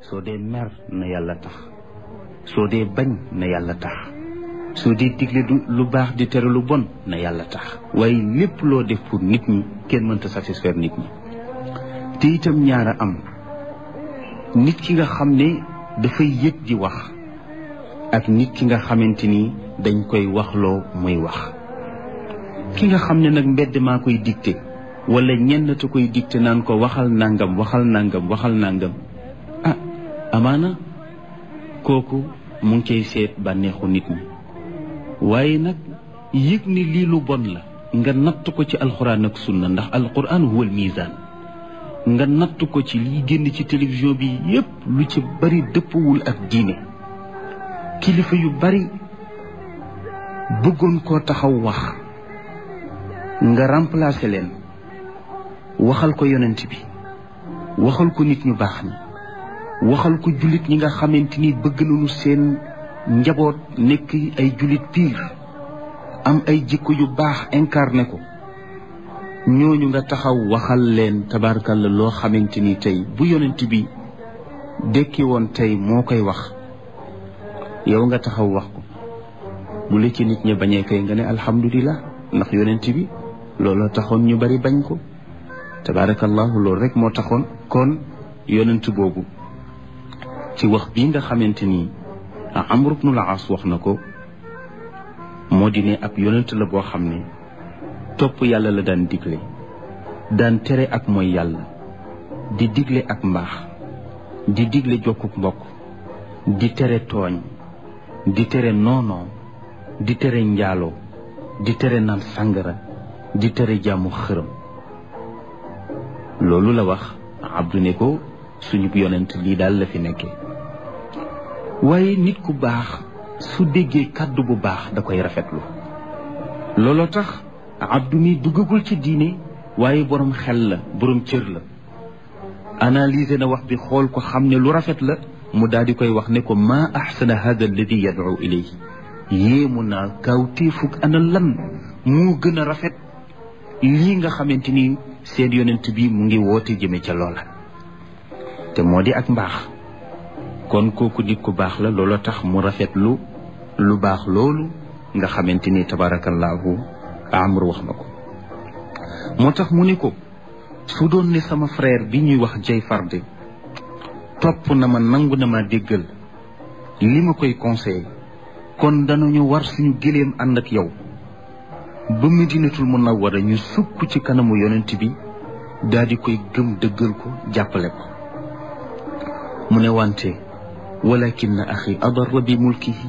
soo dee mer na yàlla tax soo dee bañ na yàlla tax soo dee digle du lu baax di tere lu bon na yàlla tax waaye lépp loo def pour nit ñi kenn mënta satisfaire nit ñi te itam ñaara am nit ki nga xam ne dafay yëg di wax ak nit ki nga xamante ni dañ koy waxloo muy wax ki nga xam ne nag mbedd maa koy dicté wala ñenn te koy dicté naan ko waxal nangam waxal nangam waxal nangam ah amaana kooku mu ngi cay seet bànneexu nit ñi waaye nag yëg ni lii lu bon la nga natt ko ci alxuraan ak sunna ndax alxuraan huwal misaan nga natt ko ci liy génn ci télévision bi yépp lu ci bari dëppwul ak diine kilifa yu bari bëggoon koo taxaw wax nga remplacer leen waxal ko yonent bi waxal ko nit ñu baax ñi waxal ko jullit ñi nga xamante ni bëgg nañu seen njaboot nekk ay jullit piir am ay jikko yu baax incarné ko ñooñu nga taxaw waxal leen tabarkalla loo xamante ni tey bu yonent bi dekki woon tey moo koy wax yow nga taxaw wax ko bu la ci nit ñi bañee kay nga ne alhamdulilah ndax yonent bi looloo taxoon ñu bari bañ ko tabarakallahu loolu rek moo taxoon kon yonent boobu ci wax bii nga xamante ni Amr ibn al-As wax na ko moo di ne ab yonent la boo xam ne topp yàlla la daan digle daan tere ak mooy yàlla di digle ak mbaax di digle jokkuk mbokk di tere tooñ di tere noonoo di tere njaaloo di tere naan sàngara di tere jaamu xërëm loolu la wax abdu ne ko suñu yonent lii daal la fi nekkee waaye nit ku baax su déggee kàddu bu baax da koy rafetlu looloo tax abdu mi duggagul ci diine waaye borom xel la borom cër la analyser na wax bi xool ko xam ne lu rafet la mu daal di koy wax ne ko maa axsana hada alladi yad'u ilayhi yéemu naa kawtéefug ana lan moo gën a rafet lii nga xamante ni seen yonent bi mu ngi woote jëme ca loola te moo di ak mbaax kon kooku nit ku baax la looloo tax mu rafetlu lu baax loolu nga xamante ni tabarakallahu amr wax na ko moo tax mu ne ko su doon ne sama frère bi ñuy wax jay farde topp na ma nangu na ma déggal li ma koy conseillé kon danañu war suñu gëléem ànd ak yow ba medinatul munawwara ñu sukk ci kanamu yonent bi daal di koy gëm dëggal ko jàppale ko mu ne wante walakin axi adarra bi mulkihi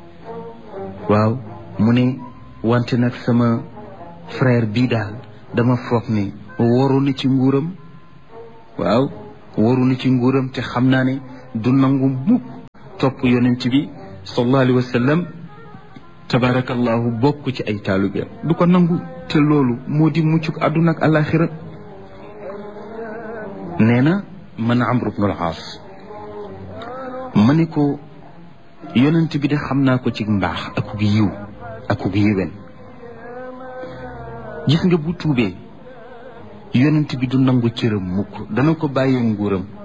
waaw mu ne wante nag sama frère bii daal dama foog ne waru na ci nguuram waaw waru na ci nguuram te xam naa ne du nangu mukk topp yonent bi sallallahu alayhi wa sallam tabarakallahu bokk ci ay taalubeem du ko nangu te loolu moo di muccuk àdduna ak alaxira nee na man amru bnu al-aas ma ne ko yonent bi de xam naa ko ci mbaax akuk yiw akuk yiwen gis nga bu tuubee yonent bi du nangu cëram mukk dana ko bàyyee nguuram